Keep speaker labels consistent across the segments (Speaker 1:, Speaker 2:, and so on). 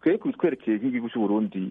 Speaker 1: twebwe kubitwerekeye nk'igihugu cy'uburundi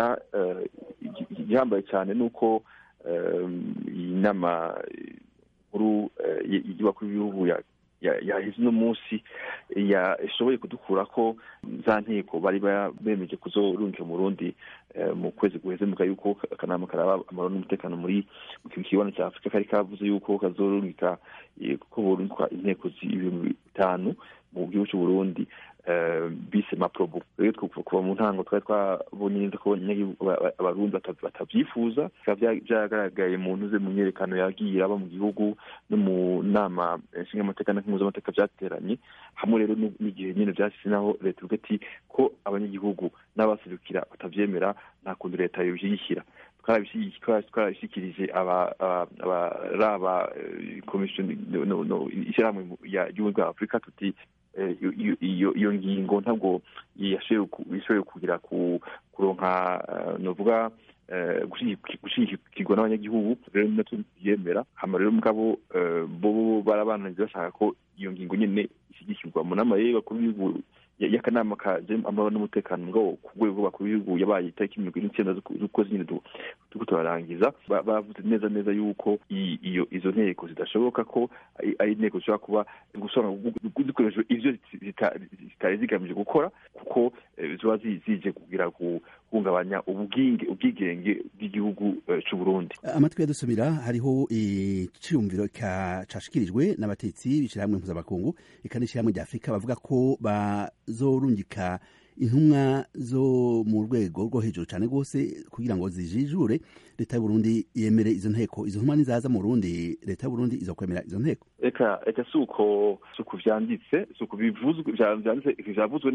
Speaker 1: gihambaye cyane ni uko iyi nama nkuru y'abakuru b'ibihugu yaheze uno munsi yashoboye kudukura ko za nteko bari bemeje kuzorungika mu Burundi mu kwezi guheze muga yuko akanama karaba amahoro n'umutekano muri mu kibanza cya afurika kari kavuze yuko kazorungika ko borungika inteko z'ibihumbi bitanu mu gihugu cy'uburundi bise maprobo rero kuva mu ntango twari twabonye neza ko abarundi batabyifuza bikaba byagaragaye mu ntuze mu myerekano yagiye aba mu gihugu no mu nama nshingamateka na mpuzamategeko byateranye hamwe rero n'igihe nyine byashyize naho leta ivuga ati ko abanyagihugu n'abaserukira batabyemera nta kundi leta yobishyigikira twarabishyikirije abaraba komisiyo ishyirahamwe ry'ubumwe bwa afurika tuti iyo ngingo ntabwo yashoboye kugira kuronka novuga gushyigikirwa n'abanyagihugu rero natwo tuyemera hama rero mugabo bo barabananiza bashaka ko iyo ngingo nyine ishyigikirwa mu nama y'abakuru b'ibihugu y'akanama kaje amahoro n'umutekano mugabo ku rwego rw'abakuru b'ibihugu yabaye itariki mirongo ine n'icyenda z'ukwezi nyine turiko turarangiza bavuze neza neza yuko iyo izo nteko zidashoboka ko ari inteko zishobora kuba zikoreshejwe ivyo zitari zigamije gukora kuko ziba zije kugira guhungabanya ubwigenge bw'igihugu c'uburundi
Speaker 2: amatwi yadusubira hariho iciyumviro cashikirijwe n'abatetsi b'ishirahamwe mpuzamakungu eka n'ishirahamwe rya afurika bavuga ko bazorungika intumwa zo mu rwego rwo hejuru cyane rwose kugira ngo zijijure leta y'uburundi yemere izo nteko izo ntumwa nizaza mu burundi leta y'uburundi izokwemera izo nteko
Speaker 1: eka eka si uko si uko vyanditse si uko bivuzwe vyanditse vyavuzwe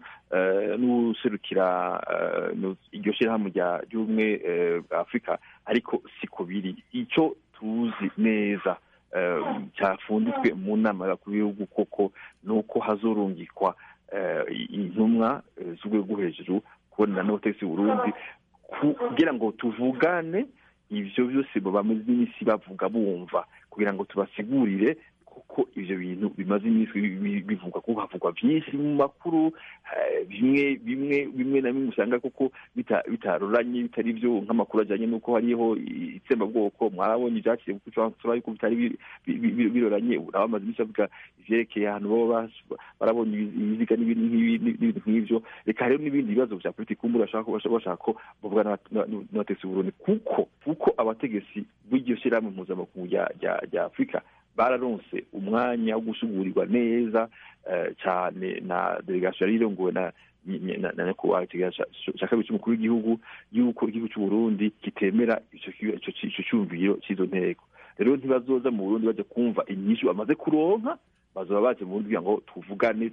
Speaker 1: n'userukira iryo shirahamwe ry'ubumwe bwa afurika ariko siko biri ico tuzi neza cyafunditswe mu nama y'abakuru b'ibihugu koko ni uko hazorungikwa intumwa z'urwego rwo hejuru kubonana n'abategetsi Burundi kugira ngo tuvugane ivyo byose bamaze iminsi bavuga bumva kugira ngo tubasigurire kuko ivyo bintu bimaze iminsi bivugwa kuko havugwa vyinshi mu makuru bimwe bimwe bimwe na bimwe usanga kuko bitaroranye bitari vyo nk'amakuru ajanye n'uko hariho itsembabwoko mwarabonye ivyaciye kuko yuko bitari biroranye urabamaze iminsi bavuga ivyerekeye ahantu baba barabonye ibiziga n'ibintu nk'ivyo reka hariho n'ibindi bibazo vya politiki kumbura bashaka ko bavuga n'abategetsi Burundi kuko kuko abategetsi b'iryo shirahamwe mpuzamakungu rya afurika bararonse umwanya wo gusugurirwa neza cyane na delegasiyo yari irongowe na na nyakubahwa cya kabiri cy'umukuru w'igihugu y'uko igihugu cy'uburundi kitemera ico cyumviro cy'izo nteko rero ntibazoza mu burundi baja kumva inyishu bamaze kuronka bazoba baje mu burundi kugira ngo tuvugane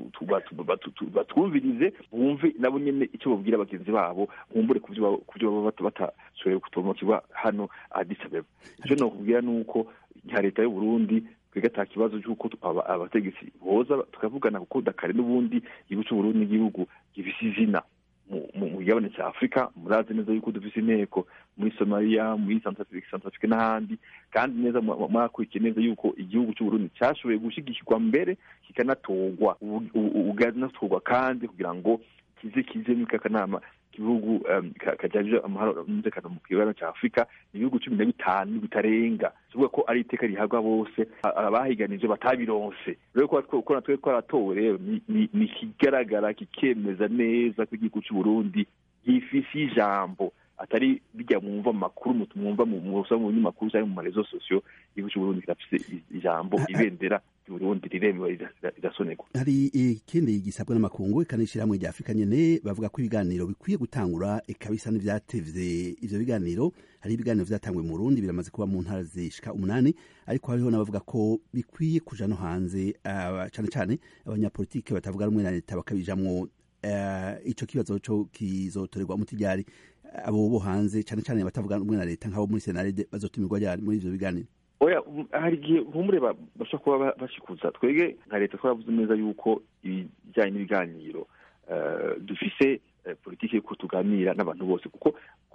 Speaker 1: batwumvirize bumve nabo nyene ico babwira bagenzi babo nkumbure ku byo baba batashoboye kutomokirwa hano Addis Abeba ico nokubwira nuko nka leta y'uburundi twebwe ata kibazo cy'uko abategetsi boza tukavugana kuko dakare n'ubundi igihugu c'uburundi n'igihugu gifise izina mu gigabane cya afurika murazi neza yuko dufise inteko muri somaliya muri centrafrique n'ahandi kandi neza mwakurikiye neza yuko igihugu cy'uburundi cyashoboye gushigikirwa mbere kikanatorwa ukanatorwa kandi kugira ngo kize kize muri kakanama igihugu kajyaje amahoro n'umutekano mu kibanza cya afurika ibihugu cumi na bitanu bitarenga kivuga ko ari iteka rihabwa bose abahiganije batabironse rero ko natwe twaratowe rero ni ikigaragara kikemeza neza ko igihugu cy'uburundi gifise ijambo atari bijya mwumva mu makuru mwumva mu usanga mu binyamakuru cyangwa mu marezo sosiyo igihugu cy'uburundi kirafise ijambo ibendera Burundi riremewe rirasonerwa
Speaker 2: hari ikindi gisabwa n'amakungu ikanishyirahamwe rya afurika nyene bavuga ko ibiganiro bikwiye gutangura ikabisa n'ivyatevye ivyo biganiro hari ibiganiro vyatangwe mu Burundi biramaze kuba mu ntara zishika umunani ariko hariho n'abavuga ko bikwiye kuja no hanze uh, cane cane abanyapolitike batavuga rumwe na leta bakabijamwo uh, ico kibazo co kizotorerwa umuti ryari abo bo hanze cane cane batavuga rumwe na leta nk'abo muri senarede bazotumirwa ryari muri ivyo biganiro
Speaker 1: oya hari igihe nkumure bashobora kuba bashikuza twebwe nka leta twaravuze neza yuko ibijyanye n'ibiganiro dufise politiki yuko tuganira n'abantu bose kuko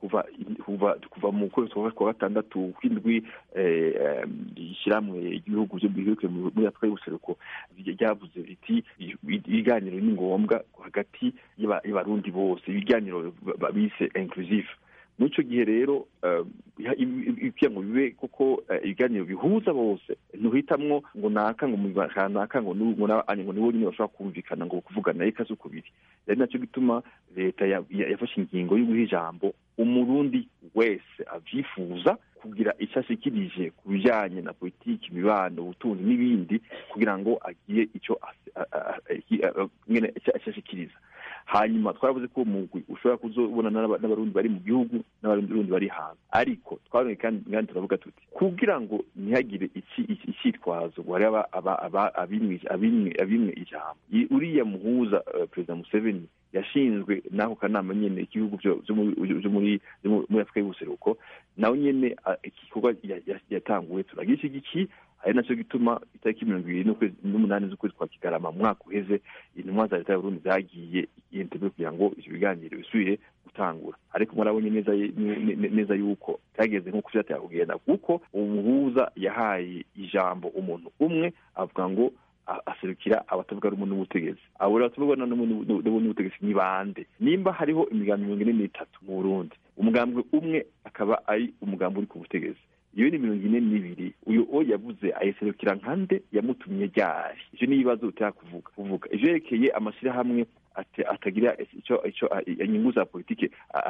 Speaker 1: kuva kuva kuva mu kwezi kwa gatandatu kw'indwi ishyirahamwe igihugu byo bihugu muri afurika y'ubuseruko ryavuze riti ibiganiro ni ngombwa hagati y'abarundi bose ibiganiro bise inclusive muri icyo gihe rero kugira ngo bibe kuko ibiganiro bihuza bose ntuhitamwo ngo naka ngo naka ngo ngo nibo nyine bashobora kumvikana ngo kuvugana reka si ukubiri ari nacyo gituma leta yafashe ingingo yo guha ijambo umurundi wese abyifuza kugira icyo ashikirije ku bijyanye na politiki imibano ubutunzi n'ibindi kugira ngo agire icyo ashikiriza hanyuma twaravuze ko umugwi ushobora kuzobona n'abarundi bari mu gihugu n'abarundi bari hanze ariko twarongeye kandi turavuga tuti kugira ngo ntihagire icyitwazo ngo hariho abimwe ijambo uriya muhuza perezida museveni yashinzwe n'ako kanama nyine igihugu byo muri afurika y'ubuseruko nawe nyine igikorwa yatanguwe turagishyigikiye ari nacyo gituma itariki mirongo ibiri n'umunani z'ukwezi kwa kigarama mu mwaka uheze intumwa za leta y'uburundi zagiye yentebe kugira ngo ibyo biganiro bisubire gutangura ariko murabonye neza yuko cyageze nk'uko byateye kugenda kuko umuhuza yahaye ijambo umuntu umwe avuga ngo aserukira abatavuga rumwe n'ubutegetsi abo rero batavuga rumwe n'ubutegetsi ni bande nimba hariho imigambi mirongo ine n'itatu mu burundi umugambwe umwe akaba ari umugambi uri ku butegetsi iyo ni mirongo ine n'ibiri uyu o yavuze ayiserukira nkande yamutumye ryari ivyo ni ibibazo utera kuvuga kuvuga ivyerekeye amashyirahamwe atagira icyo icyo inyungu za politike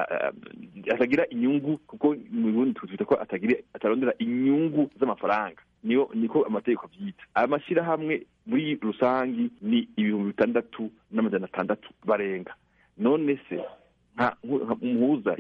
Speaker 1: atagira inyungu kuko mu burundi twita ko atagira atarondera inyungu z'amafaranga niyo niko amategeko abyita aya mashyirahamwe muri rusangi ni ibihumbi bitandatu n'amajana atandatu barenga none se nka umuhuza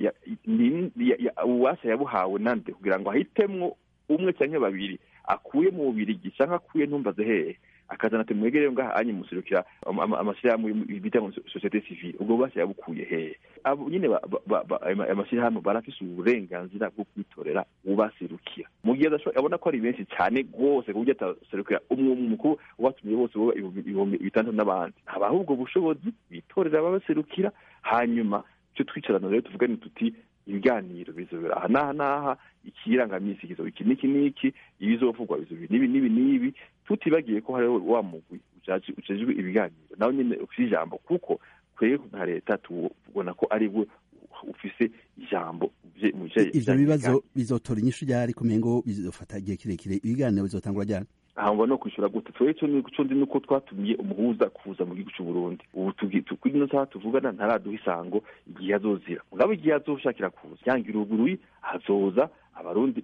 Speaker 1: ububasha yabuhawe nande kugira ngo ahitemwo umwe cyangwa babiri akuye mu bubirigi cyangwa akuye ntumbaze hehe akazana ati mwegere ngaha anye muserukira amashyirahamwe bita ngo sosiyete sivile ubwo bubasha yabukuye hehe abo nyine amashyirahamwe barafise uburenganzira bwo kwitorera ubaserukira mu gihe abona ko ari benshi cyane rwose ku buryo ataserukira umukuru ubatumye bose boba ibihumbi bitandatu n'abandi habaho ubwo bushobozi bitorera ababaserukira hanyuma icyo twicarana rero tuvugane tuti ibiganiro bizobera aha n'aha n'aha ikirangamisi kizoba iki n'iki n'iki ibizovugwa bizoba n'ibi n'ibi n'ibi tutibagiye ko hariho wa mugwi ujejwe ibiganiro nawe nyine ufite ijambo kuko twebwe nka leta tubona ko ari we ufise ijambo
Speaker 2: ivyo bibazo bizotora inyishu ryari kumenya ngo bizofata igihe kirekire ibiganiro bizotangura ryari
Speaker 1: aho no kwishyura gute twebwe cyo nico ndi nuko twatumiye umuhuza kuza mu gihugu cy'u Burundi ubu twino saha tuvugana ntaraduha isango igihe azozira mugabo igihe azoshakira kuza yangira uruguruyi azoza abarundi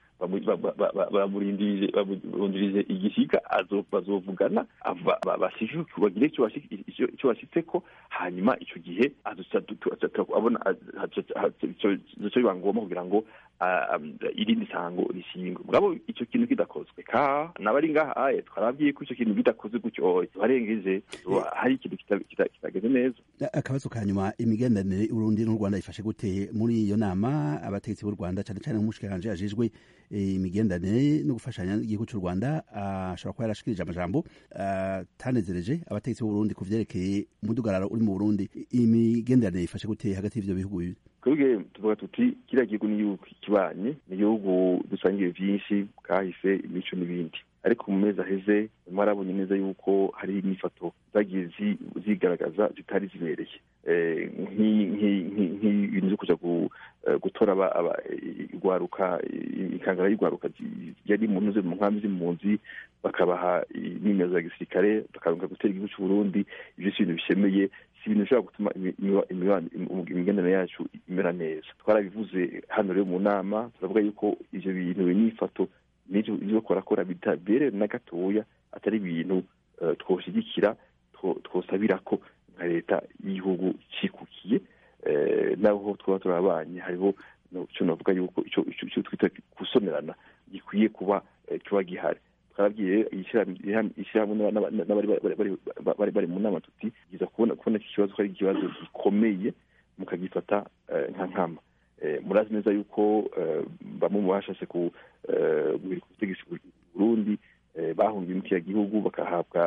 Speaker 1: bamurindirize igisiga bazovugana bagire icyo bashyitseko hanyuma icyo gihe abona icyo biba ngombwa kugira ngo irindi sango rishingwe mugabo icyo kintu kidakozwe ka nabari ngaha aye twarabwiye ko icyo kintu kidakozwe gutyo barengeje hari ikintu kitageze neza
Speaker 2: akabazo ka nyuma imigenderanire y'uburundi n'u rwanda ifashe gute muri iyo nama abategetsi b'u rwanda cyane cyane nk'umushikiranje yajejwe imigenderanire no gufashanya igihugu cy'u rwanda ashobora kuba yarashikirije amajambo atanezereje abategetsi b'uburundi ku vyerekeye umudugararo uri mu burundi imigenderanire ifashe gute hagati y'ivyo bihugu bibiri
Speaker 1: twebwe tuvuga tuti kiriya gihugu ni igihugu kibanye ni igihugu dusangiye vyinshi kahise imico n'ibindi ariko mu mezi aheze mwarabonye neza yuko hari inyifato zagiye zigaragaza zitari zibereye nk'ibintu byo kuja gutora igwaruka ikangara y'igwaruka yari mu ntuze mu nkambi z'impunzi bakabaha imyimezo ya gisirikare bakaronka gutera igihugu c'uburundi ivyo si ibintu bishemeye si ibintu bishobora gutuma imigenderanire yacu imera neza twarabivuze hano rero mu nama turavuga yuko ivyo bintu n'inyifato n'ivyo ivyo korakora bitabereye na gatoya atari ibintu twoshigikira twosabira ko nka leta y'igihugu cikukiye naho twaba turabanye hariho icyo navuga yuko icyo twita gusonerana gikwiye kuba kiba gihari twarabwiye ishyirahamwe n'abari bari mu nama tuti byiza kubona kubona iki kibazo ko ari ikibazo gikomeye mukagifata nka nkama murazi neza yuko bamwe mu bashashe ku butegetsi Burundi bahungiye mu kiriya gihugu bagahabwa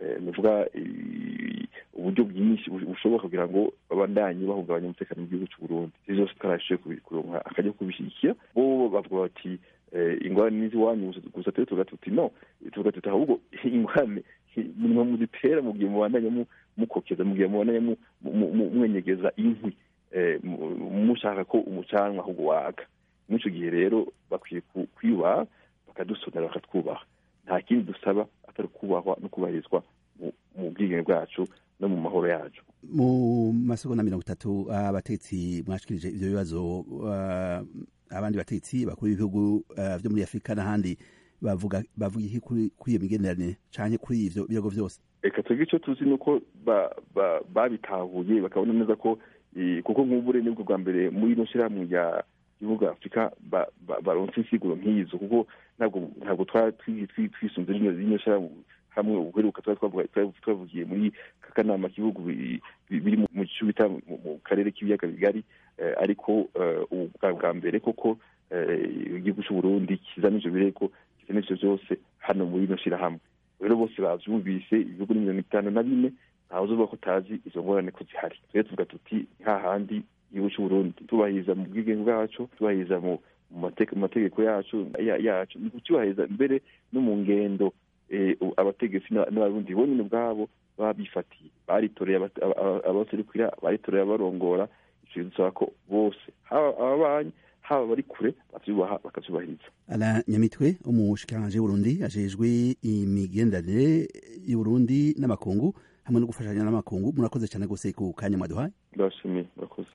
Speaker 1: nuvuga uburyo bwinshi bushoboka kugira ngo babandanye bahungabanya umutekano mu gihugu cy'u Burundi ivyo vyose twarashoboye kuronka akajya kubishyigikira bo bavuga bati ingorane n'iziwanyu gusa twe tuvuga tuti no tuvuga tuti ahubwo ingorane murimo muzitera mu gihe mubandanya mukokeza mu gihe mubandanya mwenyegeza inkwi mushaka ko umucanwa ahubwo waka muri icyo gihe rero bakwiye kwiyubaha bakadusonera bakatwubaha nta kindi dusaba atari kubahwa no kubahirizwa mu bwigenge bwacu no mu mahoro yacu
Speaker 2: mu masegonda mirongo itatu abatetsi mwashikirije ivyo bibazo abandi batetsi bakuru b'ibihugu vyo muri afurika n'ahandi bavuga bavuga iki kuri iyo migenderanire canke kuri ivyo bihugu vyose
Speaker 1: reka twebwe ico tuzi ni uko babitahuye bakabona neza ko kuko nk'ubure nibwo bwa mbere muri ino shirahamwe rya gihugu afurika baronse insiguro nk'izo kuko ntabwo ntabwo twisunze rino shirahamwe hamwe uheruka twavugiye muri kakanama k'ibihugu biri mu gice bita mu karere k'ibiyaga bigari ariko bwa mbere koko igihugu cy'u Burundi kizana ivyo birego kizana ivyo vyose hano muri ino shirahamwe rero bose bavyumvise ibihugu ni mirongo itanu na bine ntawe uzovuga ko utazi izo ngorane ko zihari rero tuvuga tuti hahandi igihugu cy'u Burundi tubahiriza mu bwigenge bwacu tubahiriza mu mategeko yacu yacu ni kucyubahiriza mbere no mu ngendo abategetsi n'abarundi bonyine ubwabo baba bifatiye baritoreye abaserukira baritoreye abarongora icyo dusaba ko bose haba ababanyi haba bari kure bavyubaha bakavyubahiriza
Speaker 2: ala nyamitwe umushikiranganje w'uburundi ajejwe imigenderanire y'uburundi n'amakungu hamwe no gufashanya n'amakungu murakoze cyane gose ku kanya mwaduhaye
Speaker 1: ndabashimiye murakoze